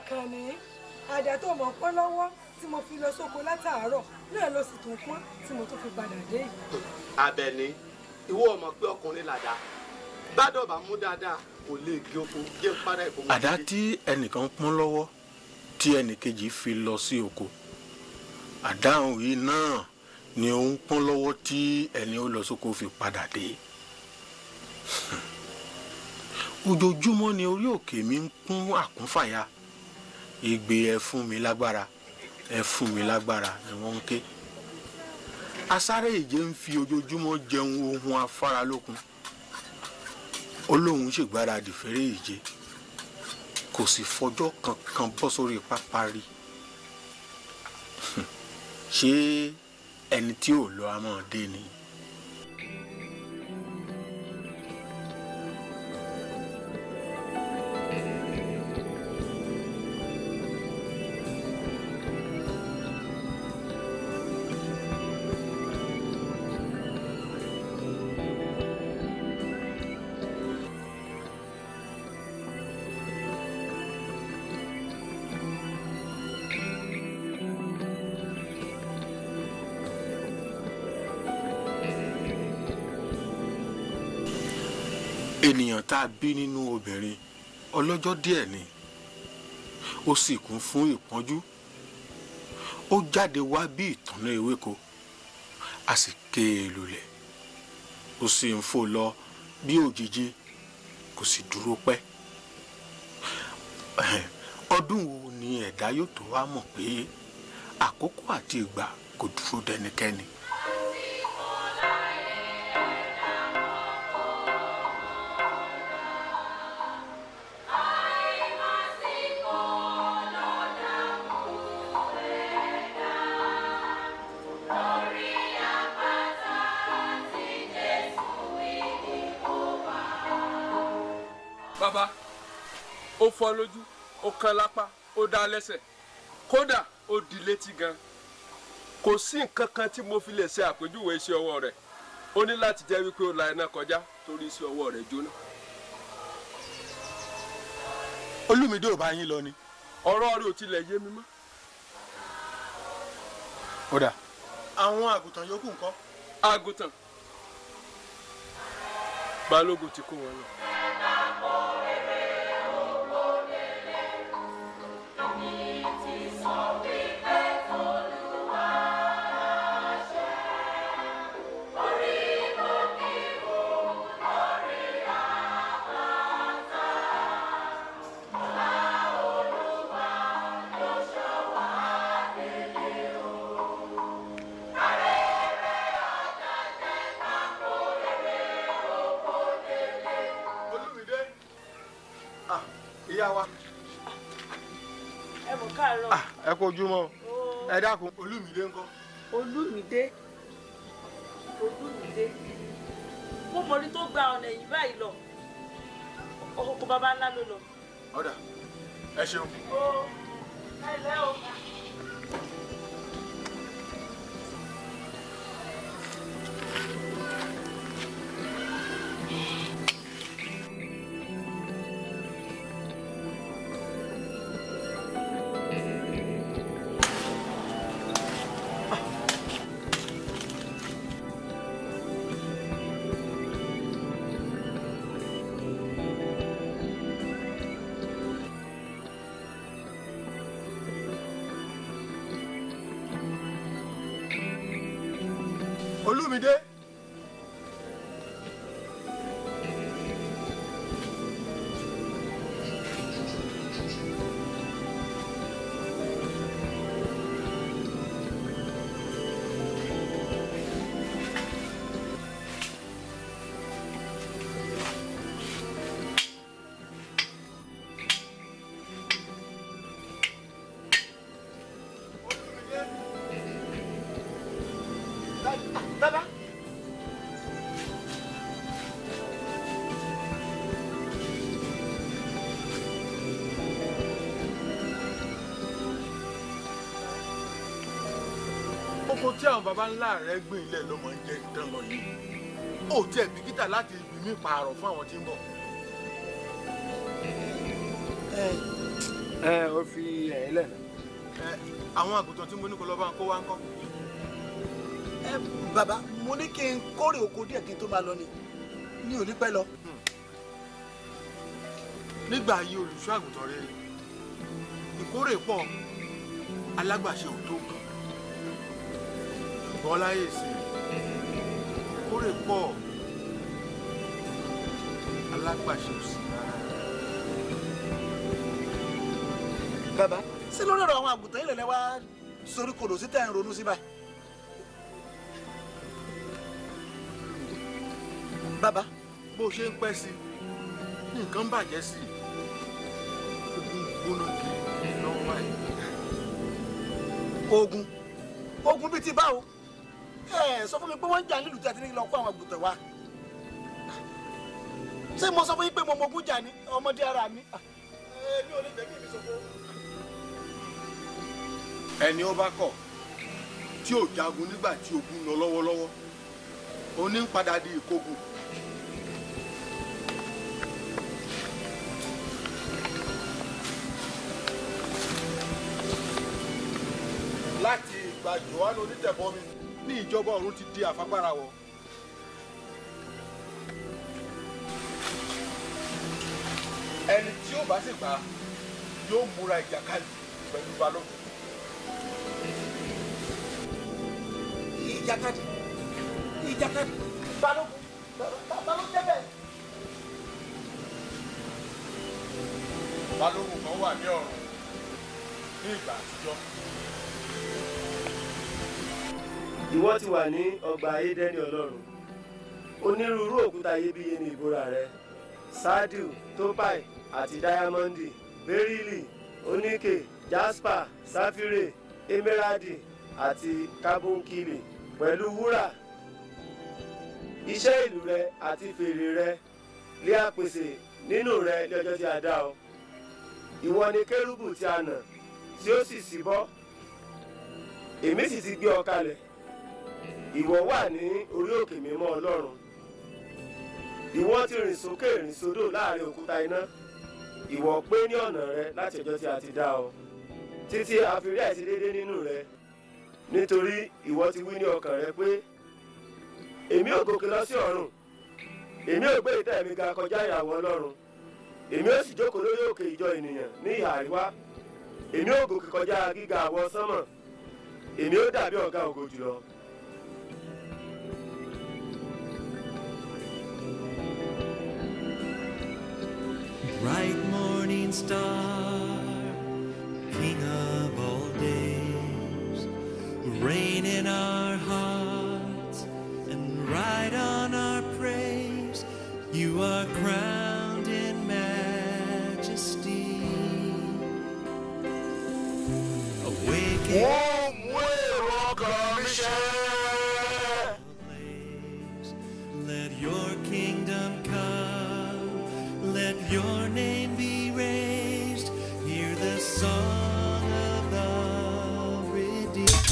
àkànní àdá tó mọ̀ pọ́n lọ́wọ́ tí mo fi lọ sóko látàárọ̀ náà ló sì tún pọ́n tí mo tún fi padà dé yìí. Àbẹ̀ní ìwọ ọmọ pé ọkùnrin làdá gbádọ̀ bá mú dáadáa kò lè gé oko gé para ìbomọ. àdá tí ẹnìkan pọ́n lọ́wọ́ tí ẹnìkejì fi lọ sí oko àdáhùn yìí náà ni ó ń pọ́n lọ́wọ́ tí ẹni ó lọ sóko fi padà dé ojoojúmọ́ ni orí òkè mi ń kún àkúnfàyà ìgbé ẹ fún mi lágbára ẹ fún mi lágbára ni wọ́n ń ké asáré ìje ń fi ojoojúmọ́ jẹun ohun afáralókun ó lóun ṣègbáradì fẹ́rẹ́ ìje kò sì fọjọ́ kankan bọ́ sórí pápá rí ṣé ẹni tí ò lọ àmọ́ dé ni. ènìyàn tá a bí nínú obìnrin ọlọ́jọ́ díẹ̀ ni ó sì kún fún ìpọ́njú ó jáde wá bí ìtànná ewéko a sì ké e lulẹ̀ ó sì ń fò lọ bí òjijì kò sì dúró pẹ́ ọdún wo ni ẹ̀dá yóò tó wá mọ̀ pé àkókò àti ìgbà kò dúró dẹnikẹ́ni. bàbá ó fọ́ lójú ó kan lápá ó dá lẹ́sẹ̀ kódà ó di létí gan kò sí nǹkan kan tí mo fi lè ṣe àpèjúwe iṣẹ́ ọwọ́ rẹ̀ ó ní láti jẹ́ wípé ó la iná kọjá torí iṣẹ́ ọwọ́ rẹ̀ jóná. olùmídé ò bá yín lọ ni. ọ̀rọ̀ rẹ̀ ò tilẹ̀ yé mi mọ́. ó dà àwọn àgùntàn yòókù ńkọ́. àgùntàn balógun ti kó wọn lọ. olùmídé ah ìyá wa ẹ mọ̀ káàárọ̀ ah ẹ kú ojúmọ́ ẹ dákun olùmídé ńkọ́. olúmídé olúmídé mo mọ̀ ní tó gba ọ̀nà ẹ̀yìn báyìí lọ ọkọ̀ bàbá ńlá ló lọ. ọ̀dà ẹ ṣeun. ó ẹ lẹ́ o. olùmídé. Dada. oko tí àwọn baba ńlá rẹ gbìn ilẹ̀ ló máa ń jẹ ìdán lọ yìí ó tiẹ̀ bìkítà láti ibi mí pààrọ̀ fún àwọn tí ń bọ̀. ẹ ó fi ẹ̀yìn lẹ̀ náà. ẹ àwọn àgùntàn tí mo ní kó lọ bá ń kó wá ń kọ́. ẹ bàbá mo ní kí n kórè oko díẹ̀ kí n tó máa lọ ni mi ò ní pẹ́ lọ. nígbà ayé olùṣọ́ àgùntàn rere ìkórè pọ̀ alágbàṣe ò tó nǹkan ṣùgbọ́n láyé sí ìkórè pọ̀ alágbàṣe ò sí rárá. bàbá sí lórí ọ̀rọ̀ àwọn àgùntàn yìí lẹ́lẹ́ wá sórí kodò sí tẹ̀ ń ronú sí báyìí. bàbá bó ṣe ń pẹ́ sí i nǹkan ń bàjẹ́ sí i ogun gbóná kiri lọ́wọ́ báyìí. ogun ogun bíi ti báwo ẹ sọ fún mi pé wọ́n ń jà nílùú tí a ti ní lọ kó àwọn àgùntàn wa ṣé mo sọ fún yín pé mo mogun jà ní ọmọdé ara mi ẹ mi ò lè fẹ́ kí mi sọ fún. ẹni ó bá kọ̀ tí ò jagun nígbà tí ogun ń lọ lọ́wọ́lọ́wọ́ oní ń padà di ìkógun. láti ìgbà johannu onítẹ̀bọmi ní ìjọba ọ̀run ti di àfagbára wọ. ẹni tí ó bá sì gbà yóò múra ìjàkadì pẹ̀lú balógun. ìjàkadì ìjàkadì balógun balógun jẹ́ bẹ́ẹ̀. balógun kan wà ní ọ̀run ní ìgbà àtijọ́. ìwọ ti wà ní ọgbà édẹ́ni ọlọ́run onírúurú òkúta iyebíye ní ìbúra rẹ sádìù tópàì àti dáyámọ́ndì bẹ́rílì oníkè jasper sáfírè emeradi àti kábónkìlì pẹ̀lú wúrà iṣẹ́ ìlú rẹ àti fèrè rẹ lé àpèsè nínú rẹ ní ọjọ́ tí a dá ọ ìwọ ni kérúbù tí a nà tí ó sì síbọ́ èmi sì ti gbé ọ kalẹ̀ ìwọ wà ní orí òkè mímọ́ ọlọ́run ìwọ ti rìn sókè rìn sódò láàrin òkúta iná ìwọ pé ní ọ̀nà rẹ láti ọjọ́ tí a ti dá ọ títí a fi rí àìṣedéédé nínú rẹ nítorí ìwọ ti wí ní ọkàn rẹ pé èmi ò gòkè lọ sí ọ̀run èmi ò gbé ìtẹ́ mi ga kọjá ìyàwó ọlọ́run èmi ò sì jókòó lórí òkè ìjọ ènìyàn ní ìhà àríwá èmi ò gòkè kọjá gíga àwọ sánmọ̀ èmi ò dàbí ọ̀gá ògo jùlọ. bright morning star, King of all days, reign in our hearts and ride on our praise. You are crowned in majesty. Awaken wọ́n mú èrò ọkàn mi ṣẹ. Let your kingdom come, let your name be raised. Hear the song of the redeemed.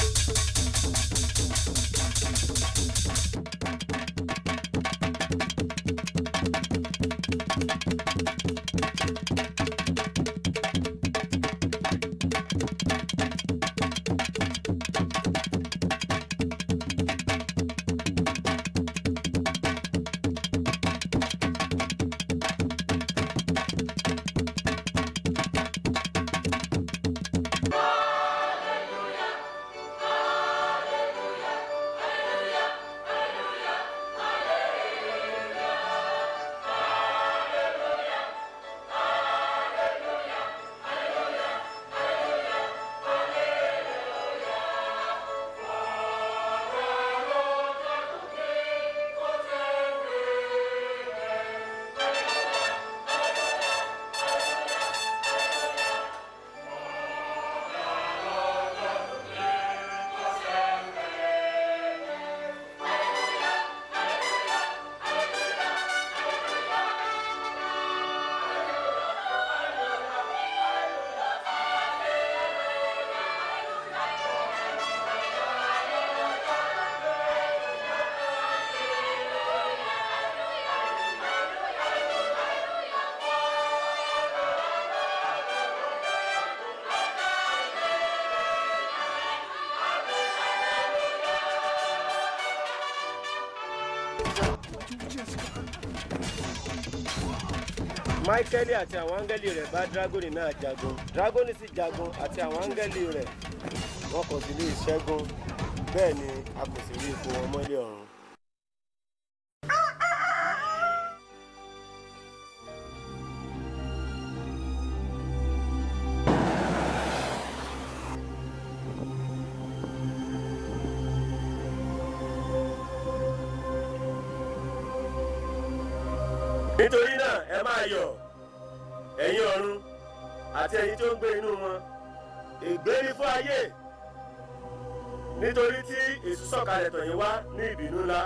máíkẹ́lì àti àwọn áńgẹ́lì rẹ̀ bá dragoni náà jagun dragoni sì jagun àti àwọn áńgẹ́lì rẹ̀ wọn kò sì lè ṣẹ́gun bẹ́ẹ̀ ni a kò sì rí ipò wọn mọ́lẹ̀ ọ̀run. nítorí náà ẹ máa yọ̀ ẹ̀yin ọ̀run àti ẹ̀yin tí ó ń gbé inú wọn ègbé ni fún ayé nítorí tí èṣù sọ̀kalẹ̀ tọ̀ yín wá ní ìbínú ńlá.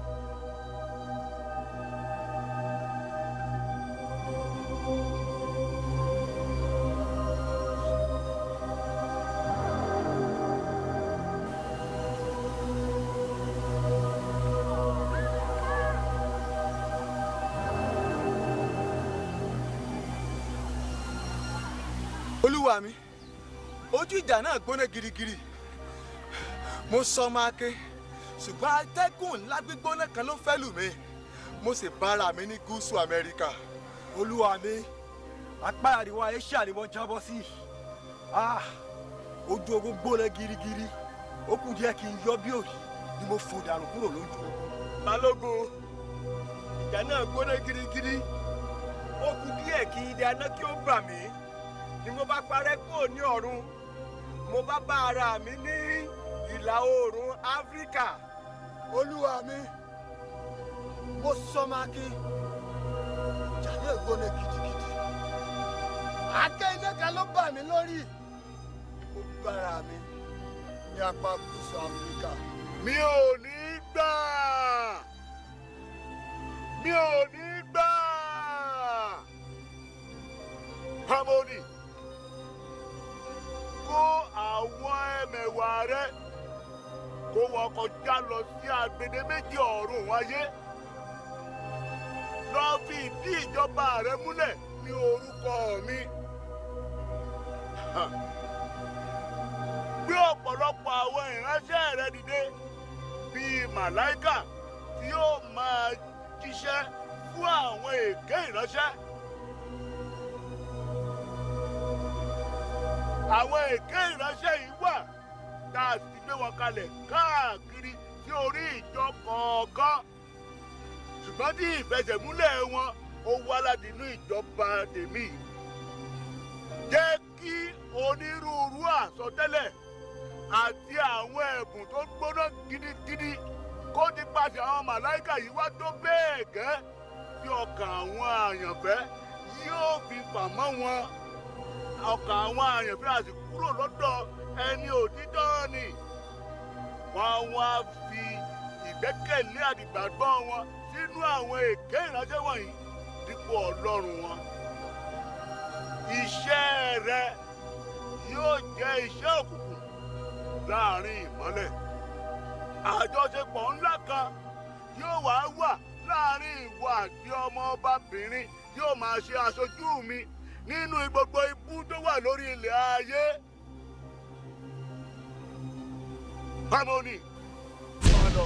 olúwa mi ojú ìjà náà gbóná girigiri mo sọ ọmọ ake ṣùgbọ́n atẹ́gùn ńlá gbígbóná kan ló fẹ́ lù mí mo sì bára mi ní gúúsù amẹ́ríkà. olúwa mi apá àríwá asia ni wọ́n jábọ́ sí Ah, ojú ogun gbóná girigiri ó kù díẹ̀ kí n yọ bí òyì ni mo fò dànù kúrò lójú ogun. balógun ìjà náà gbóná girigiri ó kù díẹ̀ kí ilé aná kí ó bà mí ni mo bá parẹ́ kúrò ní ọ̀run mo bá bá ara mi ní ìlà oòrùn áfíríkà. olúwa mi mo sọ ọmọ ake ìjà náà gbóná gidigidi àáké iná kan ló bà mí lórí mo bára mi ní apá gúúsù áfíríkà. mi ò ní gbà mi ò ní gbà harmony kó àwọn ẹmẹ̀wà rẹ kó wọn kọjá lọ sí agbede méjì ọ̀run wáyé lọ fi ìdí ìjọba rẹ múlẹ̀ ní orúkọ mi. Ha. gbé ọ̀pọ̀lọpọ̀ àwọn ìránṣẹ́ rẹ dìde bíi màláìkà tí yóò máa jíṣẹ́ fún àwọn èké ìránṣẹ́. àwọn èké ìránṣẹ́ yìí wà tá a sì gbé wọn kalẹ̀ káàkiri sí orí ìjọ kọ̀ọ̀kan ṣùgbọ́n tí ìfẹsẹ̀múlẹ̀ wọn ó wá láti inú ìjọba tèmi jẹ́ kí onírúurú àsọtẹ́lẹ̀ àti àwọn ẹ̀bùn tó gbóná gidigidi kó ti pàṣẹ àwọn màláìkà yìí wá tó bẹ́ẹ̀ gẹ́ tí ọkàn àwọn àyànfẹ́ yóò fi fà mọ́ wọn ọkàn àwọn àyànfẹ́ àti kúrò lọ́dọ̀ ẹni òtítọ́ ni wọ́n wá fi ìgbẹ́kẹ̀lé àdìgbàgbọ́ wọn sínú àwọn èké ìránṣẹ́ wọ̀nyí dípò ọlọ́run wọn. iṣẹ́ rẹ yóò jẹ́ iṣẹ́ òkùnkùn láàrin ìmọ́lẹ̀. àjọṣepọ̀ ńlá kan yóò wá wà láàrin ìwọ àti ọmọ ọbabìnrin yóò máa ṣe aṣojú mi nínú gbogbo ibú tó wà lórí ilẹ̀ ayé. harmony ọ̀nà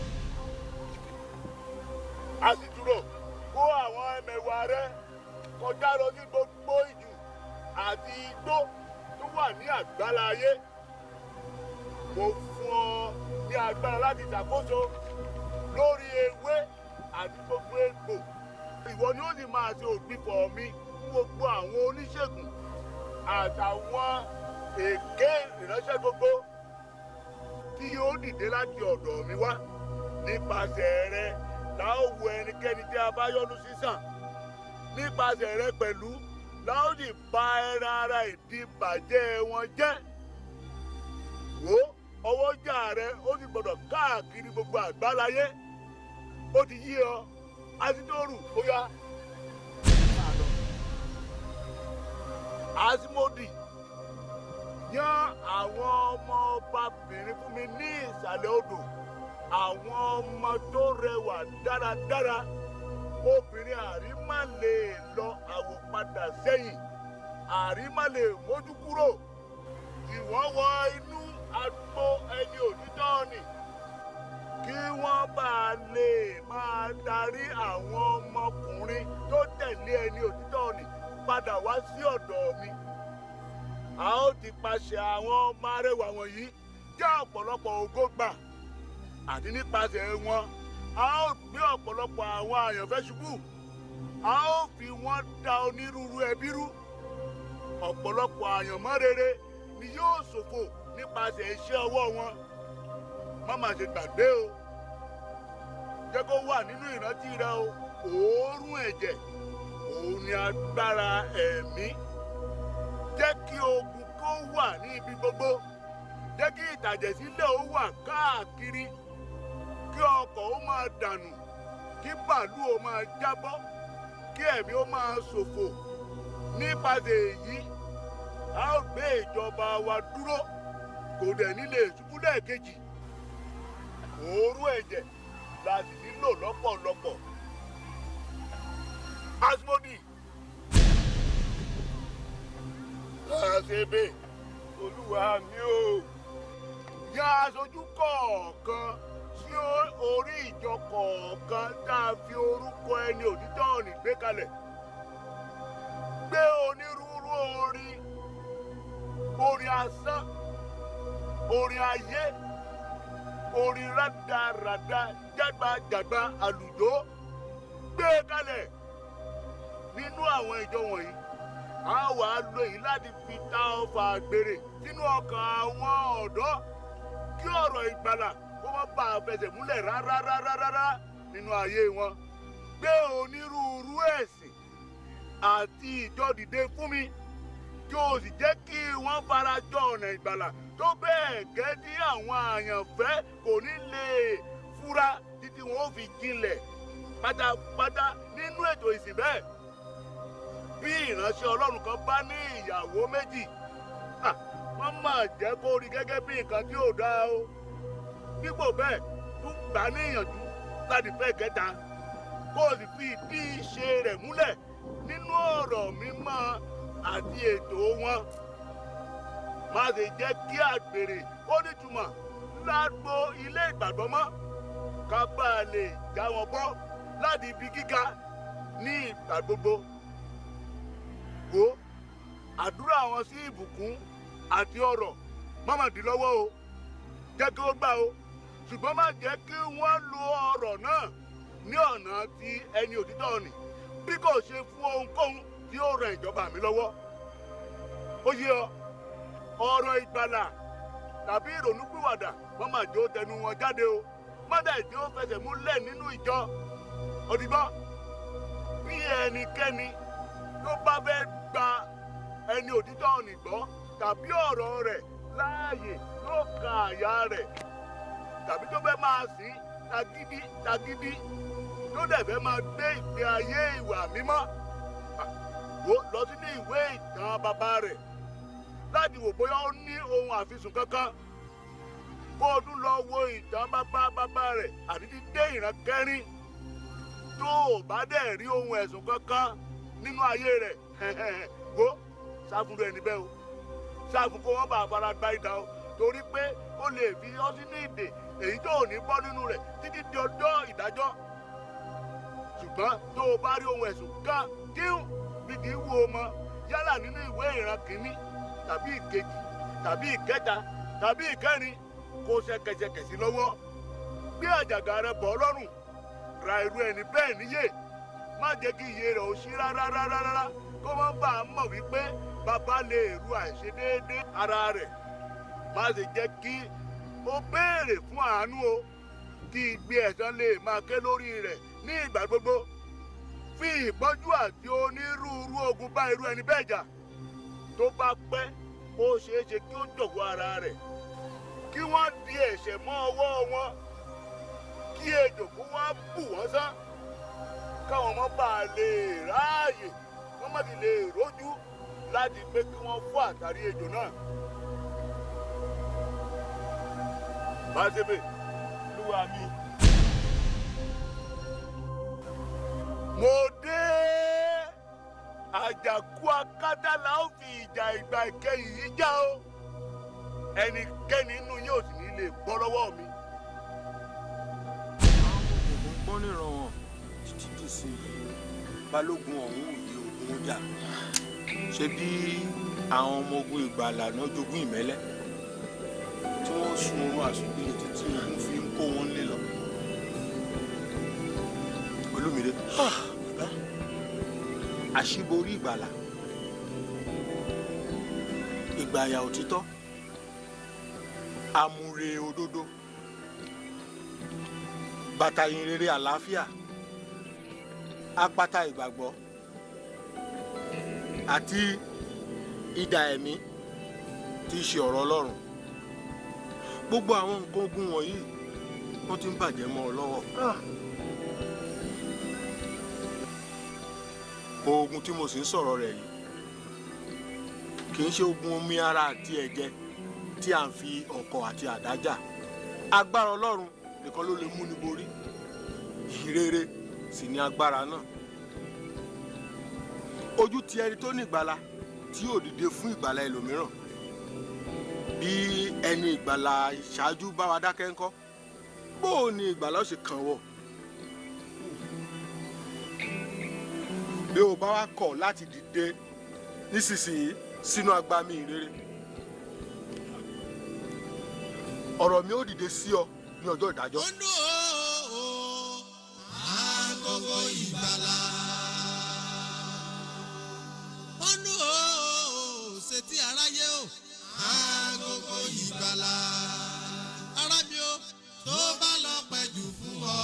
a sì dúró kó àwọn ẹmẹ̀wà rẹ kọjá lọ ní gbogbo ìjù àti igbó tó wà ní àgbálá ayé mo fún ọ ní agbára láti ṣàkóso lórí ewé àti gbogbo egbò ìwọ ni ó sì máa ṣe ògbìfọ̀ mi fún gbogbo àwọn oníṣègùn àtàwọn èké ìránṣẹ́ gbogbo tí yóò dìde láti ọ̀dọ̀ mi wá nípasẹ̀ rẹ la ó wo ẹnikẹ́ni tí a bá yọ́nú sí sàn nípasẹ̀ rẹ pẹ̀lú la ó sì bà ẹran ara ìdí bàjẹ́ wọn jẹ́ wo ọwọ́jà rẹ ó sì gbọ́dọ̀ káàkiri gbogbo àgbáláyé ó ti yí ọ asídóòrù ó yá asimodi yan àwọn ọmọ ọbabìnrin fún mi ní ìsàlẹ̀ odò àwọn ọmọ tó rẹwà dáradára obìnrin àrímá lè lọ àwòpadà sẹ́yìn àrímá lè mójú kúrò ìwọ́n wọ inú agbo ẹni òtítọ́ ni kí wọ́n bá lè máa darí àwọn ọmọkùnrin tó tẹ̀lé ẹni òtítọ́ padà wá sí ọ̀dọ̀ mi a ó ti paṣẹ àwọn ọmọ arẹwà wọ̀nyí jẹ́ ọ̀pọ̀lọpọ̀ ògo gbà àti nípasẹ̀ wọn a ó gbé ọ̀pọ̀lọpọ̀ àwọn àyànfẹ́ ṣubú a ó fi wọ́n da onírúurú ẹbí rú ọ̀pọ̀lọpọ̀ àyànmọ́ rere ni yóò ṣòfò nípasẹ̀ iṣẹ́ ọwọ́ wọn má má ṣe gbàgbé o jẹ́ kó wà nínú ìrántí rẹ o òórùn ẹ̀jẹ̀ òun ni agbára ẹ̀mí jẹ́ kí ogun kó wà ní ibi gbogbo jẹ́ kí ìtàjẹ̀sílẹ̀ ó wà káàkiri kí ọkọ̀ ó máa dànù kí bàálù ó máa jábọ́ kí ẹ̀mí ó máa ṣòfò nípasẹ̀ èyí a ó gbé ìjọba wa dúró kò dẹ̀ nílé ìṣubú lẹ́ẹ̀kejì òórùn ẹ̀jẹ̀ la sì nílò lọ́pọ̀lọpọ̀ asmodi àṣebè olúwa mi o ya aṣojú kọ̀ọ̀kan sí orí ìjọ kọ̀ọ̀kan tá a fi orúkọ ẹni òtítọ́ òní gbé kalẹ̀ gbé onírúurú orin orin asán orin ayé orin rádaràda jágbajàgba àlùjó gbé kalẹ̀ nínú àwọn ìjọ wọ̀nyí a wà á lo èyí láti fi ta ọfà àgbèrè sínú ọkàn àwọn ọ̀dọ́ kí ọ̀rọ̀ ìgbàlà kó má bà á fẹsẹ̀ múlẹ̀ rárárárárá nínú ayé wọn gbé onírúurú ẹ̀sìn àti ìjọ dìde fún mi kí o sì jẹ́ kí wọ́n fara jọ ọ̀nà ìgbàlà tó bẹ́ẹ̀ gẹ́ tí àwọn àyànfẹ́ kò ní lè fura títí wọn ó fi jinlẹ̀ pátápátá nínú ètò ìsìn bẹ́ẹ̀ bí ìránṣẹ́ ọlọ́run kan bá ní ìyàwó méjì wọ́n máa jẹ́ kó rí gẹ́gẹ́ bí nǹkan tí ò dáa o dípò bẹ́ẹ̀ tún gbà ní ìyànjú láti fẹ́ kẹta kó o sì fi ìdí ìṣe rẹ̀ múlẹ̀ nínú ọ̀rọ̀ mímọ́ àti ètò wọn má ṣe jẹ́ kí àgbèrè ó nítumọ̀ lágbo ilé ìgbàgbọ́ mọ́ ká bá a lè já wọn bọ́ láti ibi gíga ní ìgbà gbogbo wo àdúrà wọn sí ìbùkún àti ọrọ̀ má má dì lọ́wọ́ o jẹ́ kí ó gbà o ṣùgbọ́n má jẹ́ kí wọ́n lo ọrọ̀ náà ní ọ̀nà tí ẹni òtítọ́ nì bí kò ṣe fún ohunkóhun tí ó ran ìjọba mi lọ́wọ́ ó yé ọ ọ̀rọ̀ ìgbàlà tàbí ìrònúpìwàdà wọ́n má jẹ́ ó tẹnu wọn jáde o má dẹ̀ jẹ́ ó fẹsẹ̀ múlẹ̀ nínú ìjọ òdìgbọ́ bí ẹnikẹ́ni tó bá fẹ́ gba ẹni òtítọ́ ọ̀nì gbọ́ tàbí ọ̀rọ̀ rẹ̀ láàyè yóò ka àyà rẹ̀ tàbí tó fẹ́ máa sìn tagídí tagídí tó dẹ̀ fẹ́ máa gbé ìgbé ayé ìwà mímọ́ wo lọ sínú ìwé ìtàn bàbá rẹ̀ láti wò bóyá ó ní ohun àfisùn kankan kó o tún lọ wo ìtàn bàbá bàbá rẹ̀ àti dídé ìran kẹrin tó o bá dẹ̀ rí ohun ẹ̀sùn kankan nínú ayé rẹ̀ wo sáfúnrú ẹni bẹ́ẹ̀ o sáfún kó wọ́n bá fara gba ìdá o torí pé ó lè fi ọ́ sínú ìdè èyí tó ò ní bọ́ nínú rẹ̀ títí di ọjọ́ ìdájọ́ ṣùgbọ́n tó o bá rí ohun ẹ̀sùn kan díhùn bí kì í wo ọmọ yálà nínú ìwé ìran kìíní tàbí ìkejì tàbí ìkẹta tàbí ìkẹrin kó ṣẹ̀kẹ̀ṣẹ̀kẹ̀ sí lọ́wọ́ gbé àjàgà rẹ bọ́ lọ́rùn ra irú ẹni bẹ́ẹ̀ níyè má jẹ́ kí iye rẹ̀ ò sí rárá rárá rárá kó má bàa mọ̀ wípé bàbá lè ru àìṣedéédé ara rẹ̀ má ṣe jẹ́ kí ó béèrè fún àánú o kí igbe ẹ̀san lè máa ké lórí rẹ̀ ní ìgbà gbogbo fi ìpọ́njú àti onírúurú ogun bá irú ẹni bẹ́ẹ̀ jà tó bá pẹ́ ó ṣeé ṣe kí ó jọ̀wọ́ ara rẹ̀ kí wọ́n di ẹ̀ṣẹ̀ mọ́ ọwọ́ wọn kí ejò kó wá bù wọ́n sán káwọn ọmọ bá a lè ráàyè wọ́n má ti lè rójú láti pé kí wọ́n fọ́ àtàrí ejò náà. Báṣepè, lúwa mi. Mo dé àjàkú akátá la ó fi ìjà ìgbà ìkẹyìn yìí já o. Ẹnikẹ́ni nínú yóò sì ní lè bọ́ lọ́wọ́ mi. ògùn pọ́n nìran wọn títí dì sí i balógun ọ̀hún òye ogun jà ṣe bí àwọn ọmọ ogun ìgbàlà náà jogún ìmẹ́lẹ́ tí wọ́n sun oorun àsùnpìyẹ títí ogun fi ń kó wọn lé lọ. olúmire àṣíborí ìgbàlà ìgbàyà òtítọ́ amúre òdodo bàtà ìrere àlàáfíà apáta ìgbàgbọ́ àti idà ẹ̀mí tí í ṣe ọ̀rọ̀ ọlọ́run gbogbo àwọn nǹkan ogun wọ̀nyí wọ́n ti ń bàjẹ́ mọ́ ọ lọ́wọ́. oògùn tí mo sì ń sọ̀rọ̀ rẹ̀ yìí kì í ṣe oògùn omi ara àti ẹ̀jẹ̀ tí à ń fi ọ̀kọ̀ àti àdá jà agbára ọlọ́run nìkan ló lè mú ni borí ìrere sì ni agbára náà ojú ti ẹni tó ní ìgbàlà tí yóò dìde fún ìgbàlà ẹlòmíràn bí ẹni ìgbàlà ìṣáájú bá wa dákẹ́ ńkọ́ bó o ní ìgbàlà ó ṣe kàn wọ̀ bí o bá wa kọ̀ láti dìde nísinsìnyí sínú agbami ìrere ọ̀rọ̀ mi ó dìde sí ọ ní ọjọ́ ìdájọ́. agogo ìgbàlà. ọ̀nù o ṣètì aráyé o agogo ìgbàlà. ara mi o tó bá lọ pẹ̀jù fún ọ.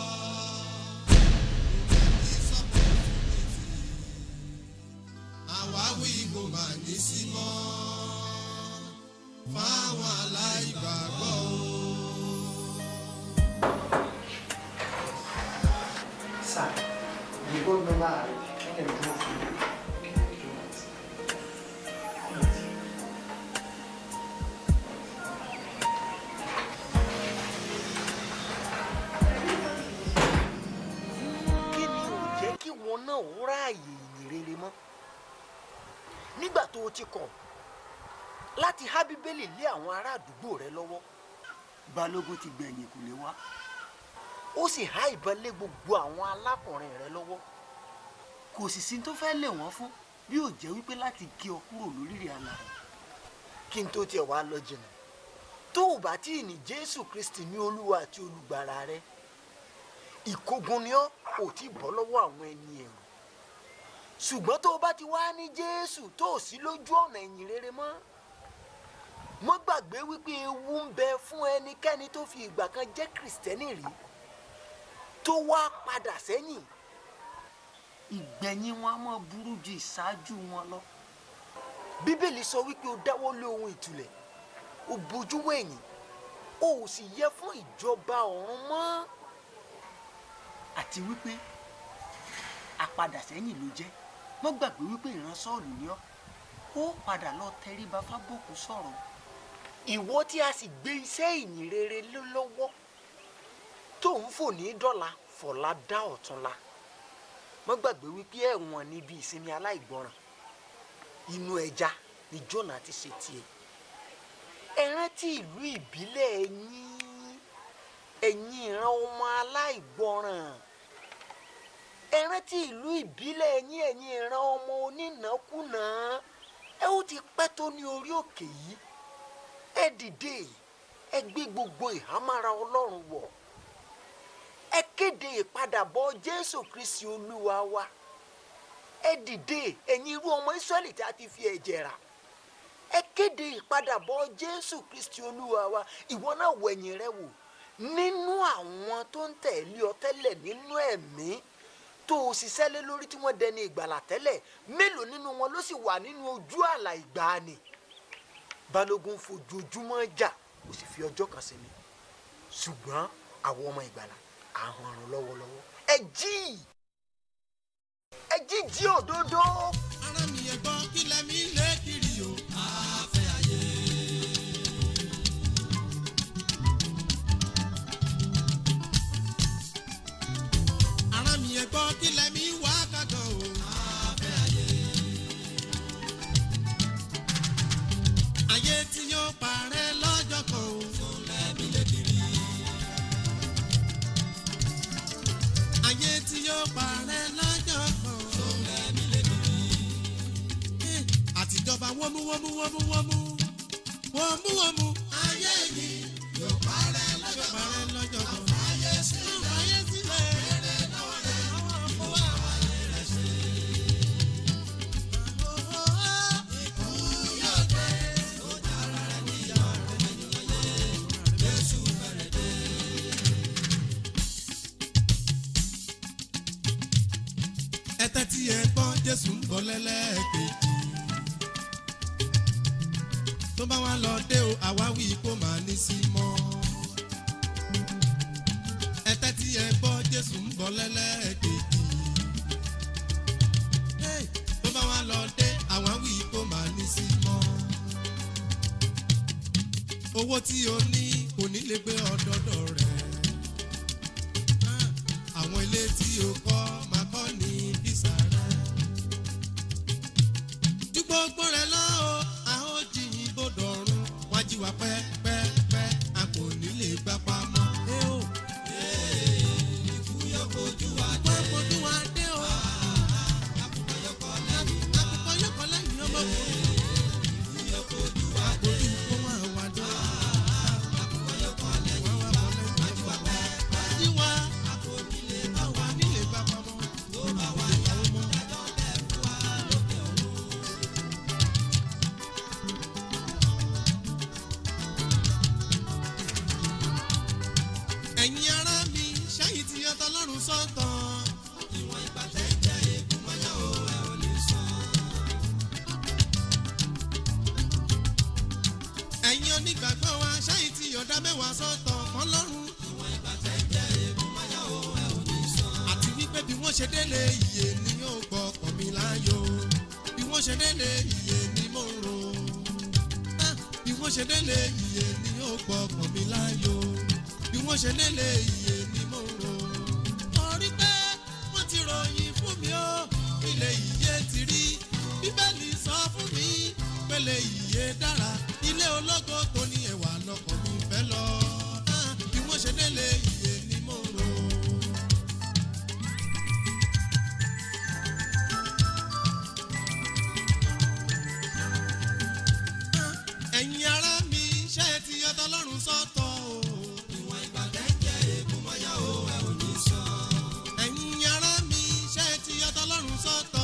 àwáwí kò mà ní sí mọ́ fáwọn aláìgbàgbọ́ o. Sa, llegó el nomás en el grupo. kí ni ò jẹ́ kí wọn náà ó ráàyè ìyìn rere mọ́ nígbà tó o ti kọ̀ láti há bíbélì lé àwọn ará àdúgbò rẹ lọ́wọ́ balógun ti gbẹ̀yìn kò lè wá. ó sì há ìbọn lé gbogbo àwọn alákùnrin rẹ lọ́wọ́ kò sì sí tó fẹ́ lé wọ́n fún bí ò jẹ́ wípé láti gé ọ kúrò lórílẹ̀ alààyè. kí n tó tiẹ̀ wá lọ jìnnà tó o bá tí ì ní jésù kristi ní olúwa àti olùgbàlà rẹ ìkógun ni ọ́ ò tí bọ́ lọ́wọ́ àwọn ẹni ẹ̀rù ṣùgbọ́n tó o bá ti wá ní jésù tó o sí lójú ọ̀nà ìyìn rere mọ́ mọ́ gbàgbé wípé ewu ń bẹ fún ẹnikẹ́ni tó fi ìgbà kan jẹ́ kìrìsìtẹ́nì rí tó wá padà sẹ́yìn ìgbẹ̀yìn wọn á mọ̀ burú ju ìṣáájú wọn lọ. bíbélì sọ wípé o dáwọ́ lé ohun ìtùlẹ̀ o bójú wẹ̀yìn o ò sì yẹ fún ìjọba ọ̀run mọ́. àti wípé àpadà sẹ́yìn ló jẹ́ mọ́ gbàgbé wípé ìran sọ́ọ̀lù ni ọ́ ó padà lọ tẹríba fábòkù sọ̀rọ̀. ìwọ tí a sì gbé iṣẹ́ ìyìn rere lé lọ́wọ́ tó ń fò ní dọ́là fọ̀lá dá ọ̀túnla mọ́ gbàgbé wípé ẹ̀wọ̀n níbi ìsinmi aláìgbọràn inú ẹja ni Jónà ti ṣe tiẹ̀ ẹ rántí ìlú ìbílẹ̀ ẹ̀yìn ẹ̀yìn ìran ọmọ aláìgbọràn ẹ rántí ìlú ìbílẹ̀ ẹ̀yìn ẹ̀yìn ìran ọmọ onínàkúnà ẹ ó ti pẹ́ tó ní orí òkè yìí ẹ dìde ẹ gbé gbogbo ìhámára Ọlọ́run wọ̀ ẹ kéde ìpadàbọ̀ Jésù Kristi Olúwa wa ẹ dìde ẹ̀yin irú ọmọ Ísírẹ́lì tí a ti fi ẹ̀jẹ̀ rà ẹ kéde ìpadàbọ̀ Jésù Kristi Olúwa wa ìwọ náà wẹ̀yìn rẹ wò nínú àwọn tó ń tẹ̀lé ọ tẹ́lẹ̀ nínú ẹ̀mí tó o ṣiṣẹ́ lé lórí tí wọ́n dẹni ìgbàlà tẹ́lẹ̀ mélòó nínú wọn ló sì wà nínú ojú àlà ìgbàanì balógun fojoojúmọ́ jà ó sì fi ọjọ́ kan sinmi ṣùgbọ́n àwọn ọmọ ìgbàlà àwọn ọ̀run lọ́wọ́lọ́wọ́ ẹ jí ẹ jí jí òdodo. ara mi yẹn gbọ́ kí lẹ́mí lé kiri o àfẹ́ ayé. ara mi yẹn gbọ́ kí lẹ́mí wá kàkọ́ o àfẹ́ ayé. ayé tí yóò parẹ́ lọ́jọ́ kan o fún lẹ́mí lé kiri. ayé tí yóò parẹ́ lọ́jọ́ kan o fún lẹ́mí lé kiri. wọ́mú wọ́mú wọ́mú wọ́mú wọ́mú. ayé yìí yóò parẹ́ lọ́jọ́ kan. parẹ́ lọ́jọ́ kan. ayé sílẹ̀. ayé sílẹ̀. èrè lọ́wọ́ rẹ̀. àwọn ọmọ wa rẹ̀ ṣe. ikú yóò dé. ó dára rẹ̀ níyà rẹ̀ nínú ayé. Jésù fẹ́rẹ̀ dé. ẹ tẹ́tí ẹ gbọ́ Jésù ń bọ̀ lẹ́lẹ́kejì tó bá wá lọ dé o àwáwí kó máa ní sí mọ́. ẹ tẹ́tí ẹ gbọ́ Jésù ń bọ̀ lẹ́lẹ́kejì. Hey, tó bá wá lọ dé àwáwí kó máa ní sí mọ́. owó tí o ní kò ní lè gbé ọdọọdọ rẹ̀. Ah, àwọn ilé tí o kọ́ máa kọ́ ní bísà rẹ̀. ju gbogbo rẹ̀ lọ o a ó jìyìn bòdòrún wá jí wa pẹ́pẹ́pẹ́ a kò ní lè gbà pamọ́. ẹ o. ikú yóò kojú wa dé. ikú yóò kojú wa dé o. àkùkọ yóò kọ lẹ́yìn. àkùkọ yóò kọ lẹ́yìn ọmọkùnrin. ikú yóò kojú wa dé. kojú kó wá wa dé. àkùkọ yóò kọ lẹ́yìn. wá wá kọ lẹ́yìn. wá jí wa pẹ́pẹ́. jí wa. a kò ní lè bá wa nílé gbà pamọ́. tó bá wa yà ó mọ́. dájọ́ bẹ́ẹ̀ fún wa lókè ọ̀run. ẹ̀yin ará mi ṣáyìí ti yan tọlọ́run sọ́tọ̀. ìwọ̀n ìgbà tẹ́ jẹ́ eégún mọ́yá o ẹ ò lè san. ẹ̀yin onígbàgbọ́ wa ṣáyìí ti yọ̀dá mẹ́wàá sọ́tọ̀ fọlọ́run. ìwọ̀n ìgbà tẹ́ jẹ́ eégún mọ́yá o ẹ ò lè san. àti wípé bí wọ́n ṣe délé iye ni yóò gbọ́ ọkàn mi láyò. bí wọ́n ṣe délé iye ni mo ń ro. Ah, bí wọ́n ṣe délé iye ni yóò gbọ́ ọkàn mi láyò bí wọ́n ṣe lélẹ̀ iye ni mo rò. mo rí pé wọ́n ti ròyìn fún mi ó ilé iye ti rí bíbélì sọ fún mi pélé iye dára ilé ológo tó ní ẹwà lọkàn mi fẹ́ lọ. Ah, bí wọ́n ṣe lélẹ̀ iye ni mo rò. ẹ̀yin ará mi ṣé ẹ ti yọ tọlọ́run sọ́tọ̀ o. ìwọ̀n ìgbà tẹ́jẹ́ ègún mọ́yá o ẹ ò ní sọ. ẹ̀yin ará mi ṣé ẹ ti yọ tọlọ́run sọ́tọ̀